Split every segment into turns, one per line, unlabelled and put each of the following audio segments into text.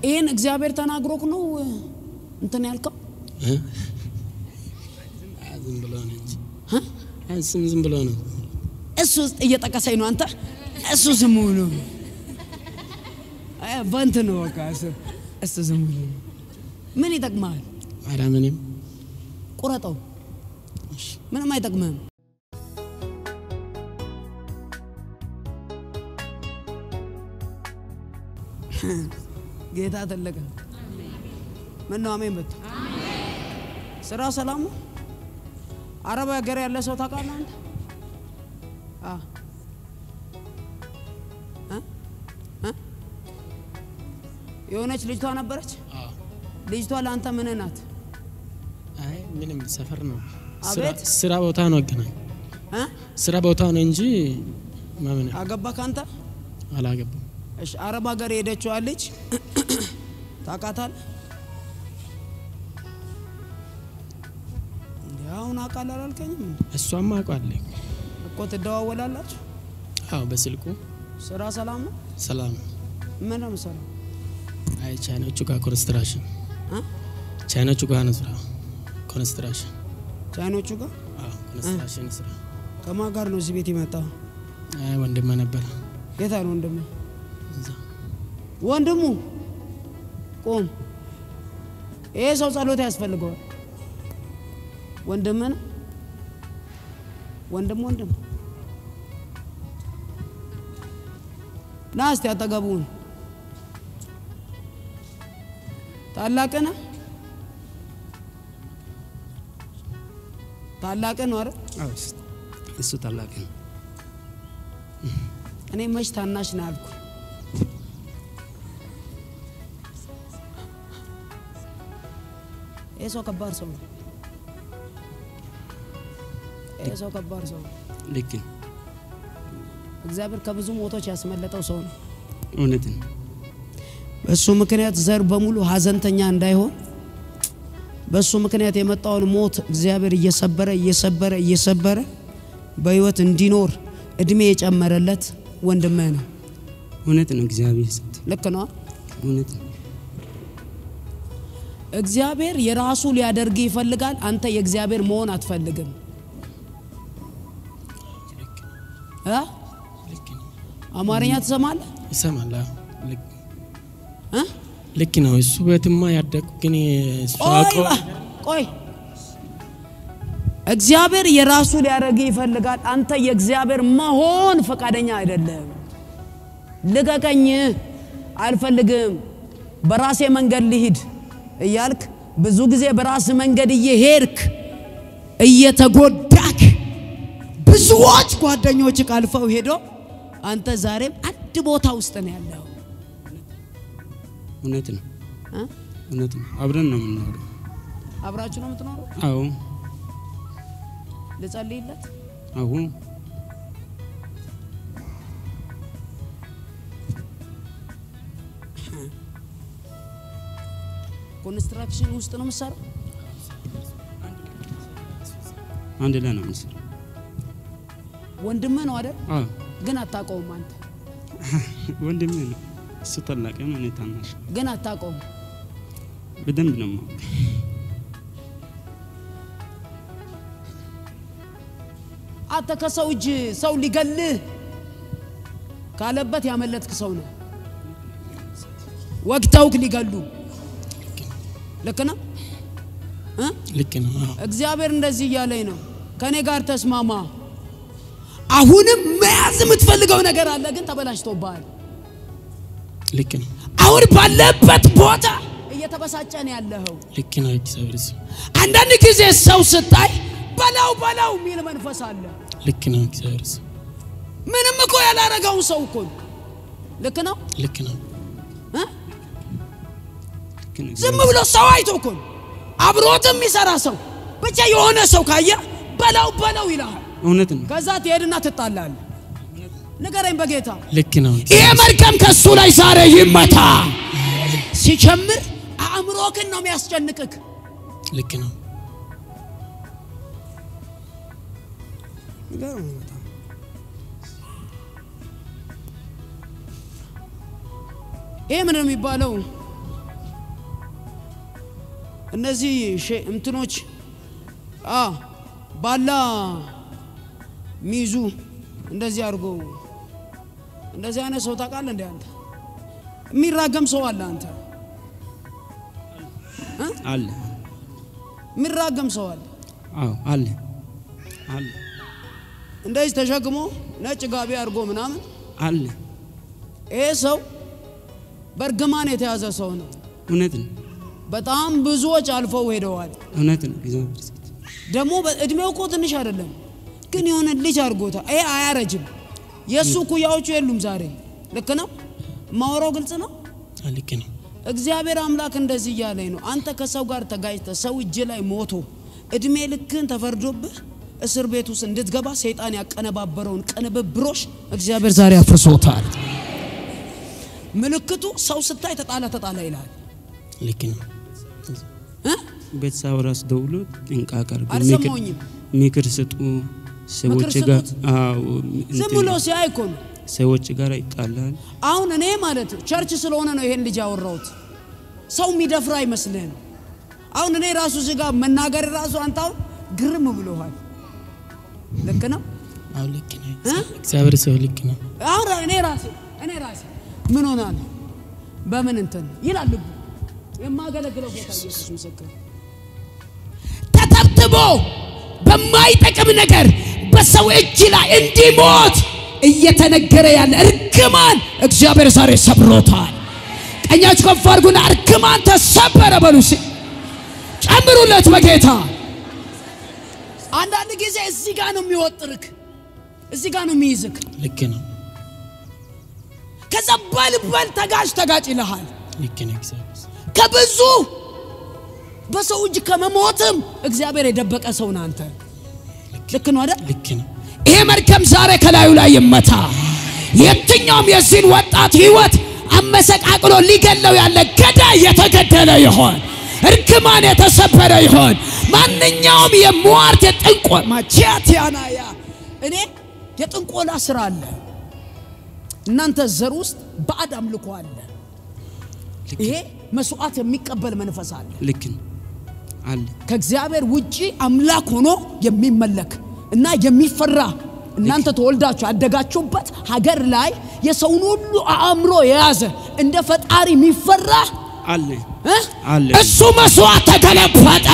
ይህን እግዚአብሔር ተናግሮክ ነው እንትን ያልከው?
እ? አይ፣ ዝም ብሎ ነው እንጂ
እ?
አይ፣ ዝም ዝም ብሎ ነው።
እሱ እየጠቀሰኝ ነው። አንተ እሱ ዝም ብሎ ነው አይ፣ በእንትን ነው በቃ እሱ እሱ ዝም ብሎ ነው። ምን ይጠቅመሃል?
ኧረ ምንም
ቁረጠው። ምንም አይጠቅምህም። ጌታ ትልቅ ነው። ምን ነው አሜን በቱ ስራ ሰላም ነው። አረብ ሀገር ያለ ሰው ታውቃለህ አንተ? አ እ? እ? የሆነች ልጅቷ ነበረች።
አዎ።
ልጅቷ ለአንተ ምን ናት?
አይ ምንም ሰፈር ነው።
አቤት።
ስራ- ስራ ቦታ ነው አገናኝ
እ?
ስራ ቦታ ነው እንጂ ማምን
አገባ ካንተ
አላገባም።
እሺ አረብ ሀገር የሄደችዋ ልጅ ታውቃታለህ? እንዴ አሁን አውቃለሁ አላልከኝም እንዴ?
እሷማ አውቃለሁ።
እኮ ትደዋወላላችሁ።
አዎ በስልኩ
ስራ ሰላም ነው?
ሰላም።
ምን ነው የምሰራው?
አይ ቻይኖቹ ጋር ኮንስትራክሽን
እ?
ቻይኖቹ ጋር ነው ስራ ኮንስትራክሽን።
ቻይኖቹ ጋር
አዎ ኮንስትራክሽን ስራ።
ከማን ጋር ነው እዚህ ቤት የመጣው?
አይ ወንድሜ ነበር
የታ ነው ወንድሙ?
እዛ።
ወንድሙ ቁም። ይሄ ሰው ጸሎት ያስፈልገዋል። ወንድም ነው ወንድም ወንድም ና እስቲ አጠገቡን ታላቅ ነህ ታላቅ ነው አይደል?
አዎ፣ እሱ ታላቅ ነው።
እኔ መች ታናሽ ነው ያልኩ። ይህ ሰው ከባድ ሰው ነው። ይህ ሰው ከባድ ሰው ነው።
ልክ ነው።
እግዚአብሔር ከብዙ ሞቶች ያስመለጠው ሰው ነው።
እውነት ነው።
በእሱ ምክንያት ዘር በሙሉ ሀዘንተኛ እንዳይሆን በእሱ ምክንያት የመጣውን ሞት እግዚአብሔር እየሰበረ እየሰበረ እየሰበረ በህይወት እንዲኖር እድሜ የጨመረለት ወንድምህ ነው።
እውነት ነው። እግዚአብሔር ሰጥ
ልክ ነው።
እውነት ነው።
እግዚአብሔር የራሱ ሊያደርግ ይፈልጋል። አንተ የእግዚአብሔር መሆን አትፈልግም እ?
ልክ ነው።
አማርኛ ትሰማለህ
ይሰማል። አዎ ልክ
እ?
ልክ ነው። እሱ ቤትማ ያደግኩ ግን እሱ
ቆይ
አውቀው
ባ- ቆይ እግዚአብሔር የራሱ ሊያደርግ ይፈልጋል። አንተ የእግዚአብሔር መሆን ፈቃደኛ አይደለም። ልቀቀኝ፣ አልፈልግም፣ በራሴ መንገድ ልሂድ እያልክ ብዙ ጊዜ በራስ መንገድ እየሄድክ እየተጎዳክ ብዙዎች ጓደኞች አልፈው ሄዶ አንተ ዛሬም አንድ ቦታ ውስጥ ነው ያለው
እውነት ነው።
እ?
እውነት ነው። አብረን ነው የምንኖረው።
አብራችሁ ነው የምትኖረው።
አዎ
ልጸልይለት
አዎ
ኮንስትራክሽን ውስጥ ነው የምትሰራው።
አንድ ላይ ነው የምንሰራው።
ወንድምህ ነው አይደል?
አዎ
ግን አታውቀውም። አንተ
ወንድሜ ነው። እሱ ታላቅ ነው፣ እኔ ታናሽ።
ግን አታውቀውም።
በደንብ ነው የማውቀው።
አንተ ከሰው እጅ ሰው ሊገልህ ካለበት ያመለጥክ ሰው ነው። ወግተውክ ሊገሉ ልክ ነው እ?
ልክ ነው። አዎ
እግዚአብሔር እንደዚህ እያለኝ ነው፣ ከእኔ ጋር ተስማማ። አሁንም መያዝ የምትፈልገው ነገር አለ፣ ግን ተበላሽቶብሃል።
ልክ ነው።
አሁን ባለበት ቦታ እየተበሳጨ ነው ያለኸው።
ልክ ነው። እግዚአብሔር ስም
አንዳንድ ጊዜ ሰው ስታይ በላው በላው የሚል መንፈስ አለ።
ልክ ነው። እግዚአብሔር ስም
ምንም እኮ ያላረገውን ሰው እኮ ነው። ልክ ነው
ልክ ነው።
እ?
ልክ ነው።
ዝም ብሎ ሰው አይቶ እኮ ነው። አብሮትም የሚሰራ ሰው ብቻ የሆነ ሰው ካየ በላው በላው ይልሃል።
እውነት ነው።
ከዛ ትሄድና ትጣላለህ። ንገረኝ በጌታ
ልክ ነው።
ይሄ መርገም ከሱ ላይ ዛሬ ይመታ። ሲጀምር አእምሮክን ነው የሚያስጨንቅክ።
ልክ ነው።
ይሄ ምን ነው የሚባለው? እነዚህ ሼ- እንትኖች አ ባላ ሚይዙ እንደዚህ አድርጎ እንደዚህ አይነት ሰው ታውቃለህ እንዴ አንተ? የሚራገም ሰው አለ አንተ
አለ
የሚራገም ሰው አለ።
አዎ አለ አለ
እንደዚህ ተሸክሞ ነጭ ጋቢ አድርጎ ምናምን
አለ
ይሄ ሰው በእርግማን የተያዘ ሰው ነው።
እውነት ነው
በጣም ብዙዎች አልፈው ሄደዋል።
እውነት ነው እግዚአብሔር ይመስገን።
ደግሞ እድሜው እኮ ትንሽ አይደለም፣ ግን የሆነ ልጅ አድርጎታል። ይሄ አያረጅም። የእሱ ኩያዎቹ የሉም ዛሬ። ልክ ነው ማወራው ግልጽ ነው።
አዎ፣ ልክ ነው።
እግዚአብሔር አምላክ እንደዚህ እያለኝ ነው። አንተ ከሰው ጋር ተጋጭተ ሰው እጅ ላይ ሞቶ እድሜ ልክን ተፈርዶብህ እስር ቤት ውስጥ እንድትገባ ሰይጣን ያቀነባበረውን ቅንብብሮሽ እግዚአብሔር ዛሬ አፍርሶታል። ምልክቱ ሰው ስታይ ተጣላ ተጣላ ይላል
ልክ ነው።
እ?
ቤተሰብ ራሱ ደውሎ ጥንቃቄ አድርጉ፣
አልሰማሁኝም።
ምክር ስጡ። ሰዎች
ምክር
ጋር
ስጡት?
አዎ
ዝም
እንትን
ብሎ ሲያይ እኮ ነው።
ሰዎች ጋር ይጣላል።
አሁን እኔ ማለት ቸርች ስለሆነ ነው ይሄን ልጅ ያወራሁት። ሰው የሚደፍራ አይመስልህም። አሁን እኔ ራሱ እዚህ ጋር መናገር ራሱ አንተ አሁን ግርም ብሎሃል። ልክ ነው።
አዎ፣ ልክ ነው።
እ?
እግዚአብሔር ሰው ልክ ነው።
አሁን እኔ ራሴ እኔ ራሴ ምን ሆና ነው በምን እንትን ይላል ልቡ የማገለግለው ጌታ ኢየሱስ ምስክር
ተተብትቦ በማይጠቅም ነገር በሰው እጅ ላይ እንዲሞት እየተነገረ ያለ እርግማን እግዚአብሔር ዛሬ ሰብሮታል። ቀኛችሁ ከፍ አድርጉና እርግማን ተሰበረ በሉ እስኪ። ጨምሩለት በጌታ
አንዳንድ ጊዜ እዚህ ጋር ነው የሚወጥርክ እዚህ ጋር ነው የሚይዝክ
ልክ ነው።
ከዛ በልበል ተጋጭ ተጋጭ ይልሃል
ልክ ነው። እግዚአብሔር ሰው
ከብዙ በሰው እጅ ከመሞትም እግዚአብሔር የደበቀ ሰው ነህ አንተ ልክ ነው አይደል
ልክ ነው።
ይሄ መርገም ዛሬ ከላዩ ላይ ይመታ። የትኛውም የዚህን ወጣት ህይወት አመሰቃቅሎ ሊገለው ያለ ገዳይ የተገደለ ይሆን፣ እርግማን የተሰበረ ይሆን። ማንኛውም የሟርት የጥንቆ
ማቻቲያናያ እኔ የጥንቆላ ስራ አለ እናንተ ዘር ውስጥ ባዕድ አምልኮ አለ ይሄ መስዋዕት የሚቀበል መንፈስ አለ
ልክ ነው አለ
ከእግዚአብሔር ውጪ አምላክ ሆኖ የሚመለክ እና የሚፈራ እናንተ ተወልዳችሁ ያደጋችሁበት ሀገር ላይ የሰውን ሁሉ አእምሮ የያዘ እንደ ፈጣሪ የሚፈራ
አለ
እ?
አለ
እሱ መስዋዕት ተገለበጠ።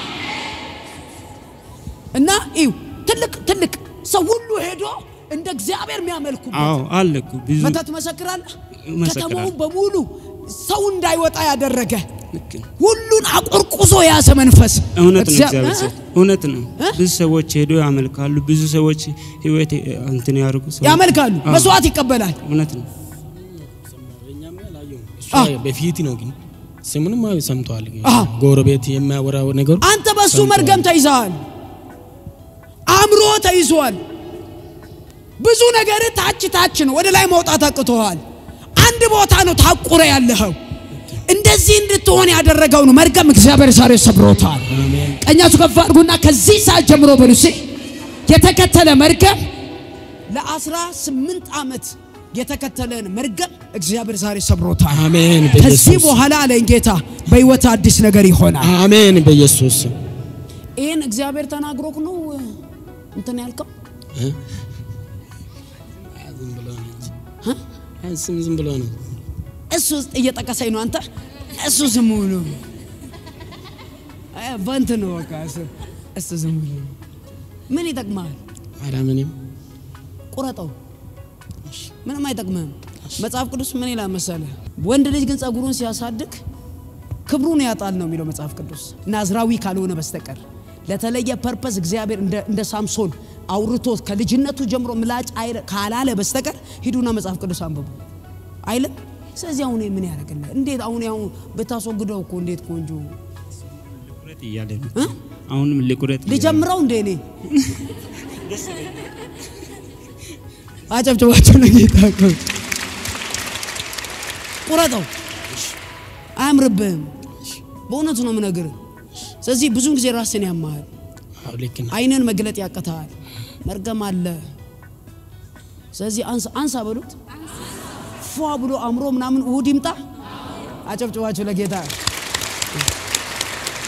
እና ይው ትልቅ ትልቅ ሰው ሁሉ ሄዶ እንደ እግዚአብሔር የሚያመልኩበት
አዎ አለ እኮ ብዙ
መተት ትመሰክራለህ።
እመሰክራለሁ።
ከተማውን በሙሉ ሰው እንዳይወጣ ያደረገ
ልክ ነው
ሁሉን አቆርቁዞ የያዘ መንፈስ
እውነት ነው
እግዚአ-
እግዚአብሔር
እ?
ሰው እውነት ነው
እ?
ብዙ ሰዎች ሄዶ ያመልካሉ ብዙ ሰዎች ህይወት እንትን ያርጉ ሰዎች-
ያመልካሉ፣
አዎ፣
መስዋዕት ይቀበላል።
እውነት ነው
እሷ
አዎ።
በፊት ነው ግን ስሙንም ሰምተዋል።
አዎ።
ጎረቤት የሚያወራው ነገር
አንተ በሱ
ሰምተዋል።
መርገም ተይዘሃል፣ አእምሮ ተይዟል። ብዙ ነገር ታች ታች ነው፣ ወደ ላይ መውጣት አቅቶሃል። አንድ ቦታ ነው ታቁረ ያለኸው። እንደዚህ እንድትሆን ያደረገው ነው መርገም እግዚአብሔር ዛሬ ሰብሮታል።
አሜን።
ቀኛችሁ ከፍ አድርጉና ከዚህ ሰዓት ጀምሮ በሉ እስኪ የተከተለ መርገም
ለአስራ ስምንት ዓመት የተከተለን መርገም እግዚአብሔር ዛሬ ሰብሮታል።
አሜን።
ከዚህ
በኢየሱስ
በኋላ አለኝ ጌታ በሕይወት አዲስ ነገር ይሆናል።
አሜን። በኢየሱስ ስም።
ይህን እግዚአብሔር ተናግሮክ ነው እንትን ያልከው
እ? ዝም ብሎ ነው እንጂ። አይ፣ ዝም ዝም ብሎ ነው።
እሱ ውስጥ እየጠቀሰኝ ነው። አንተ እሱ ዝም ብሎ አይ፣ በእንትን ነው በቃ እሱ እሱ ዝም ብሎ ምን ይጠቅማል?
ኧረ ምንም
ቁረጠው፣ ምንም አይጠቅምህም። መጽሐፍ ቅዱስ ምን ይላል መሰለህ? ወንድ ልጅ ግን ጸጉሩን ሲያሳድግ ክብሩን ያጣል ነው የሚለው መጽሐፍ ቅዱስ። ናዝራዊ ካልሆነ በስተቀር ለተለየ ፐርፐስ እግዚአብሔር እንደ እንደ ሳምሶን አውርቶት ከልጅነቱ ጀምሮ ምላጭ አይረ ካላለ በስተቀር ሂዱና መጽሐፍ ቅዱስ አንብቡ አይልም። ስለዚህ አሁን ምን ያደርግልህ? እንዴት አሁን ያው ብታስወግደው እኮ እንዴት ቆንጆ
ቁረጥ እያለ ነው አሁንም ልቁረጥ እያለ ነው።
ልጀምረው እንዴ እኔ አጨብጭባቸው ለጌታ እኮ። ቁረጠው፣ አያምርብህም። በእውነቱ ነው የምነግርህ። ስለዚህ ብዙን ጊዜ ራስን ያማሃል፣
አዎ፣ ልክ ነው።
አይንን መግለጥ ያቅተሃል፣ መርገም አለ። ስለዚህ አንሳ አንሳ በሉት ፏ ብሎ አምሮ ምናምን እሁድ ይምጣ። አጨብጭባቸው ለጌታ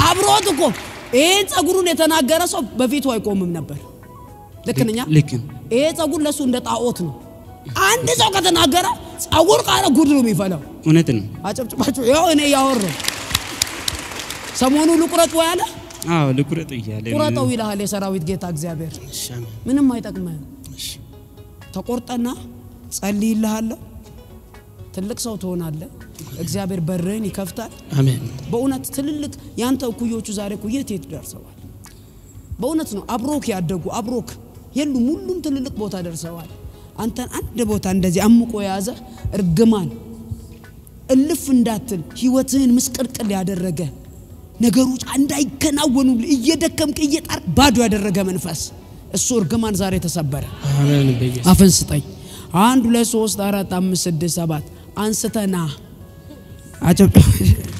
አብሮት እኮ ይሄን ጸጉሩን የተናገረ ሰው በፊቱ አይቆምም ነበር። ልክ ነኝ?
ልክ ነው።
ይሄ ጸጉር ለሱ እንደ ጣዖት ነው። አንድ ሰው ከተናገረ ጸጉር ቃለ ጉድ ነው የሚፈላው።
እውነት ነው።
አጨብጭባችሁ ያው እኔ ያወራው ሰሞኑ ልቁረጥ ወይ አለ
አዎ ልቁረጥ እያለ
ቁረጠው ይልሃል የሰራዊት ጌታ እግዚአብሔር።
እሺ አሜን።
ምንም አይጠቅምህም።
እሺ
ተቆርጠና ጸልይልሃለሁ። ትልቅ ሰው ትሆናለህ። እግዚአብሔር በርህን ይከፍታል።
አሜን።
በእውነት ትልልቅ ያንተ እኩዮቹ ዛሬ እኮ የት የት ደርሰዋል? በእውነት ነው። አብሮክ ያደጉ አብሮክ የሉም። ሁሉም ትልልቅ ቦታ ደርሰዋል። አንተን አንድ ቦታ እንደዚህ አምቆ የያዘ እርግማን እልፍ እንዳትል ህይወትህን ምስቅልቅል ያደረገ ነገሮች እንዳይከናወኑ እየደከምክ እየጣርክ ባዶ ያደረገ መንፈስ እሱ እርግማን ዛሬ ተሰበረ።
አሜን። በኢየሱስ
አፍን ስጠኝ። አንድ ሁለት ሶስት አራት አምስት ስድስት ሰባት አንስተና አጨብ